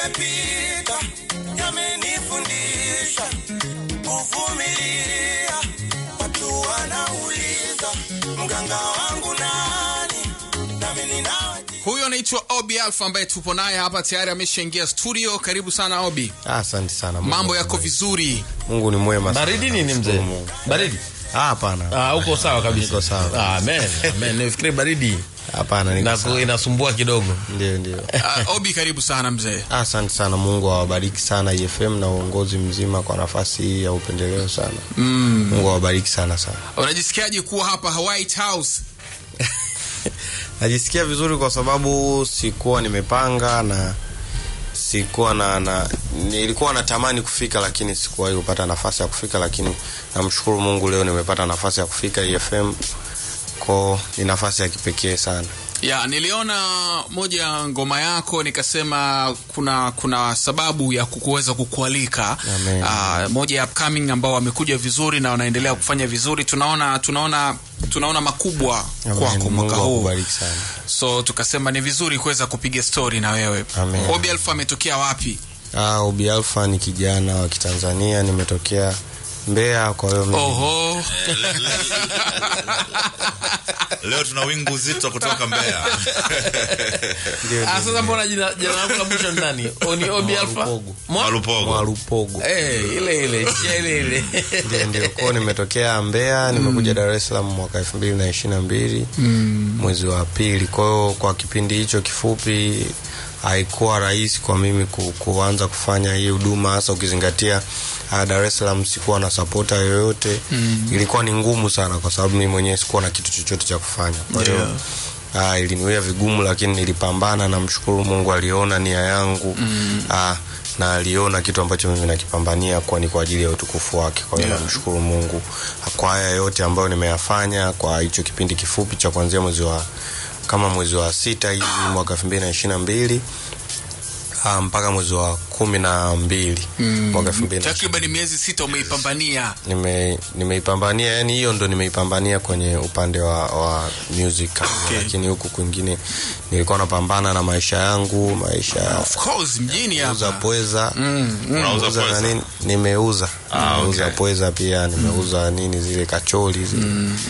yamepita yamenifundisha kuvumilia. Watu wanauliza mganga wangu nani, nami ninawajia huyo anaitwa obi alfa ambaye tupo naye hapa tayari ameshaingia studio karibu sana obi Ah, Asante sana. Mungu mambo ni yako mwema. vizuri Mungu ni mwema. sana. baridi nini mzee Namshukuru Mungu. baridi Ah, hapana. ah, uko sawa kabisa Niko sawa. ah, amen amen nifikiri baridi Hapana, niko na sawa. inasumbua kidogo Ndio, ndio. uh, obi karibu sana mzee Ah, Asante sana. Mungu awabariki sana EFM na uongozi mzima kwa nafasi hii ya upendeleo sana. Mm. Mungu awabariki sana sana. unajisikiaje kuwa hapa white house Najisikia vizuri kwa sababu sikuwa nimepanga na sikuwa na, na nilikuwa natamani kufika lakini sikuwahi kupata nafasi ya kufika, lakini namshukuru Mungu leo nimepata nafasi ya kufika EFM. Ko ni nafasi ya kipekee sana. ya niliona moja ya ngoma yako nikasema kuna kuna sababu ya kuweza kukualika Amen. uh, moja ya upcoming ambao wamekuja vizuri na wanaendelea kufanya vizuri tunaona tunaona tunaona makubwa Amen. kwako mwaka Mungu huu akubariki sana. so tukasema ni vizuri kuweza kupiga story na wewe Amen. obi alfa ametokea wapi Ah, Obi Alpha ni kijana wa Kitanzania, nimetokea Mbeya, kwa hiyo mimi- oho leo tuna wingu zito kutoka Mbeya. ndio, ah, ndio, sasa mbona jina jina lako la mwisho ni nani oni obi alfa Mwalupogo. Mwa- Malupogo. Mwalupogo. eh ile ile chia ile ile ndio ndio kwao nimetokea Mbeya nimekuja Dar es Salaam mwaka elfu mbili na ishirini na mbili mwezi wa pili. Kwa hiyo kwa kipindi hicho kifupi haikuwa rahisi kwa mimi ku, kuanza kufanya hii huduma hasa ukizingatia uh, Dar es Salaam sikuwa na sapota yoyote ilikuwa ni ngumu sana kwa sababu mimi mwenyewe sikuwa na kitu chochote cha kufanya kwa hiyo Yeah. Ah, iliniwia vigumu lakini nilipambana namshukuru mungu aliona nia yangu mm. ah, na aliona kitu ambacho mimi nakipambania kuwa ni kwa ajili ya utukufu wake kwa hiyo Yeah. namshukuru mungu kwa haya yote ambayo nimeyafanya kwa hicho kipindi kifupi cha kuanzia mwezi wa kama mwezi wa sita hivi mwaka elfu mbili na ishiri na mbili ah, mpaka mwezi wa kumi na mbili mwaka elfu mbili na takriban miezi sita umeipambania nime nimeipambania yani hiyo ndo nimeipambania kwenye upande wa, wa music Okay. lakini huku kwingine nilikuwa napambana na maisha yangu maisha ya of course mjini kuuza hapa pweza Unauza Kuuza na pweza? nini nimeuza Ah, nimeuza okay. pweza pia nimeuza nini zile kacholi zile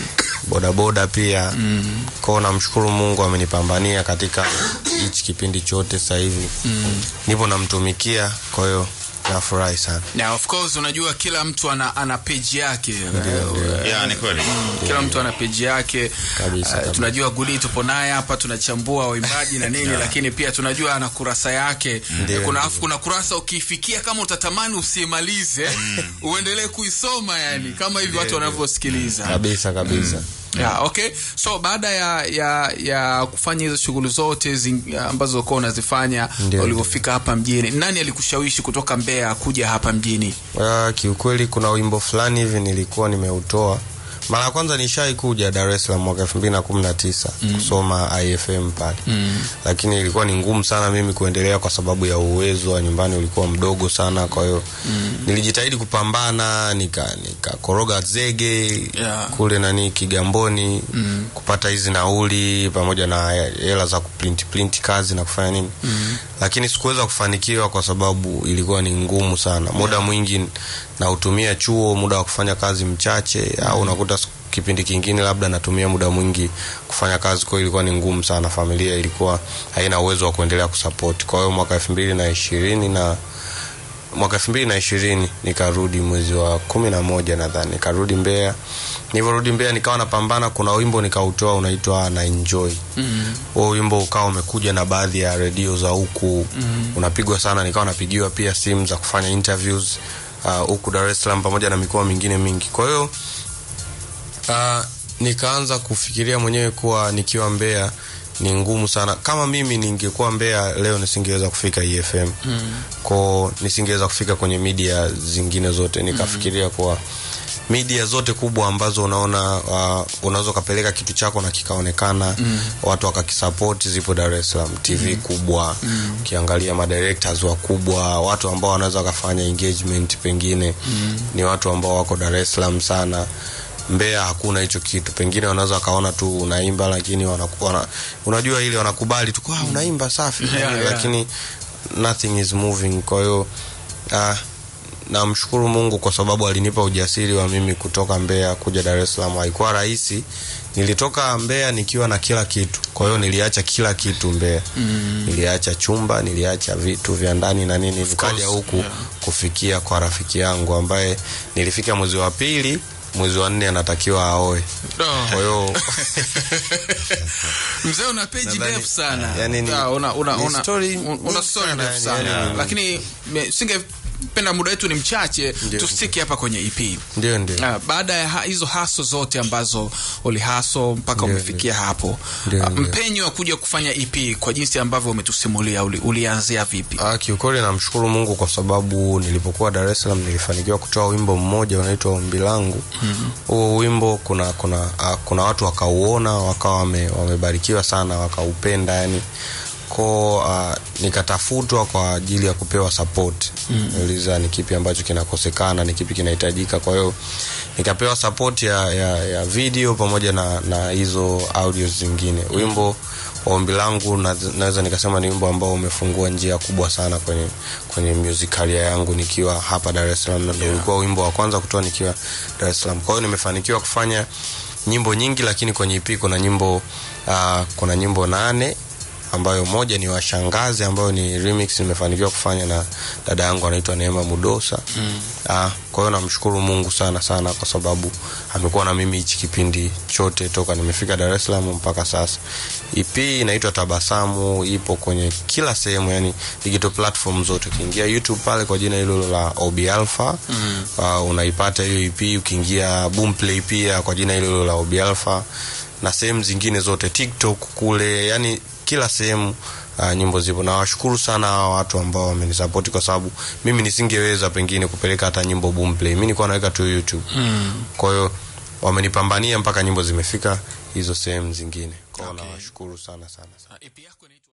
bodaboda pia kwao namshukuru mungu amenipambania katika hichi kipindi chote sasa hivi nipo namtumikia kwa hiyo nafurahi sana na of course unajua kila mtu ana, ana page yake Eh, Ya, ni kweli. kila mtu ana peji yake Kabisa, Eh, kabisa. tunajua guli tupo naye hapa tunachambua waimbaji na nini lakini pia tunajua ana kurasa yake Ndio, kuna ndio. afu kuna kurasa ukiifikia kama utatamani usiimalize uendelee kuisoma yani kama hivi watu wanavyosikiliza kabisa kabisa yeah, okay so baada ya ya ya kufanya hizo shughuli zote zing, ambazo ulikuwa unazifanya Ndio, ulivyofika hapa mjini nani alikushawishi kutoka mbeya kuja hapa mjini Uh, kiukweli kuna wimbo fulani hivi nilikuwa nimeutoa mara ya kwanza nishai kuja dar es salaam mwaka elfu mbili na kumi na tisa kusoma ifm pale mm. lakini ilikuwa ni ngumu sana mimi kuendelea kwa sababu ya uwezo wa nyumbani ulikuwa mdogo sana kwa hiyo mm. nilijitahidi kupambana nika nikakoroga zege Yeah. kule nani kigamboni mm. kupata hizi nauli pamoja na hela za kuprint print kazi na kufanya nini mm. lakini sikuweza kufanikiwa kwa sababu ilikuwa ni ngumu sana muda mwingi nautumia chuo muda wa kufanya kazi mchache au unakuta siku- kipindi kingine labda natumia muda mwingi kufanya kazi kwa hiyo ilikuwa ni ngumu sana familia ilikuwa haina uwezo wa kuendelea kusapoti kwa hiyo mwaka elfu mbili na ishirini na mwaka elfu mbili na ishirini nikarudi mwezi wa kumi na moja nadhani nikarudi Mbeya. Nilivyorudi Mbeya nikawa napambana, kuna wimbo nikautoa unaitwa na enjoy huo wimbo ukawa umekuja na baadhi ya redio za huku unapigwa sana, nikawa napigiwa pia simu za kufanya interviews uh, huku Dar es Salaam pamoja na mikoa mingine mingi. Kwa hiyo uh, nikaanza kufikiria mwenyewe kuwa nikiwa Mbeya ni ngumu sana. Kama mimi ningekuwa Mbeya leo nisingeweza kufika EFM mm. ko nisingeweza kufika kwenye media zingine zote. Nikafikiria kuwa media zote kubwa ambazo unaona uh, unaweza ukapeleka kitu chako na kikaonekana mm. watu wakakisapoti zipo Dar es Salaam TV mm. kubwa mm. ukiangalia madirectors wakubwa watu ambao wanaweza wakafanya engagement pengine mm. ni watu ambao wako Dar es Salaam sana Mbeya hakuna hicho kitu, pengine wanaweza wakaona tu unaimba, lakini wana, wana, unajua ile wanakubali tu kwa unaimba safi Yeah, yeah. lakini nothing is moving kwa hiyo uh, namshukuru mungu kwa sababu alinipa ujasiri wa mimi kutoka mbeya kuja dar es salaam haikuwa rahisi nilitoka mbeya nikiwa na kila kitu kwa hiyo niliacha kila kitu mbeya mm. niliacha chumba niliacha vitu vya ndani na nini nikaja huku yeah. kufikia kwa rafiki yangu ambaye nilifika mwezi wa pili mwezi wa nne anatakiwa aoe kwa hiyo mzee una peji Nadhani- ndefu sana yani ni- Ah, una, una, ni una, story una nyingi story sana, ndefu yani, sana yani- lakini me- singependa muda wetu ni mchache Ndio. tustiki hapa kwenye ep ndio ndio Ah, baada ya ha- hizo haso zote ambazo ulihaso mpaka Ndio, umefikia hapo Ndio, ah, ndio. mpenyo wa kuja kufanya ep kwa jinsi ambavyo umetusimulia uli, ulianzia vipi Ah, kiukweli namshukuru mungu kwa sababu nilipokuwa dar es salaam nilifanikiwa kutoa wimbo mmoja unaitwa ombi langu huo mm-hmm. wimbo kuna kuna ah, kuna watu wakauona wakawa wame, wamebarikiwa sana wakaupenda yani ko uh, nikatafutwa kwa ajili ya kupewa support mm. uliza ni kipi ambacho kinakosekana ni kipi kinahitajika kwa hiyo nikapewa support ya, ya, ya video pamoja na na hizo audios zingine wimbo wa ombi langu na- naweza nikasema ni wimbo ambao umefungua njia kubwa sana kwenye kwenye music career yangu nikiwa hapa dar es salaam na ndio ulikuwa wimbo wa kwanza kutoa nikiwa dar es salaam kwa hiyo nimefanikiwa kufanya nyimbo nyingi lakini kwenye ip kuna nyimbo uh, kuna nyimbo nane ambayo moja ni washangazi ambayo ni remix nimefanikiwa kufanya na dada yangu anaitwa neema mudosa mm. ah, kwa hiyo namshukuru mungu sana sana kwa sababu amekuwa na mimi hichi kipindi chote toka nimefika dar es salaam mpaka sasa ep inaitwa tabasamu ipo kwenye kila sehemu yani digital platform zote ukiingia youtube pale kwa jina hilo la obi alpha mm. uh, unaipata hiyo ep ukiingia boomplay pia kwa jina hilo la obi alpha na sehemu zingine zote tiktok kule yani kila sehemu uh, nyimbo zipo na washukuru sana hawa watu ambao wamenisapoti kwa sababu mimi nisingeweza pengine kupeleka hata nyimbo boomplay mi nilikuwa naweka tu youtube mm. kwa hiyo wamenipambania mpaka nyimbo zimefika hizo sehemu zingine kwao Okay. nawashukuru sana sana, sana. Ah, EP yako inaitwa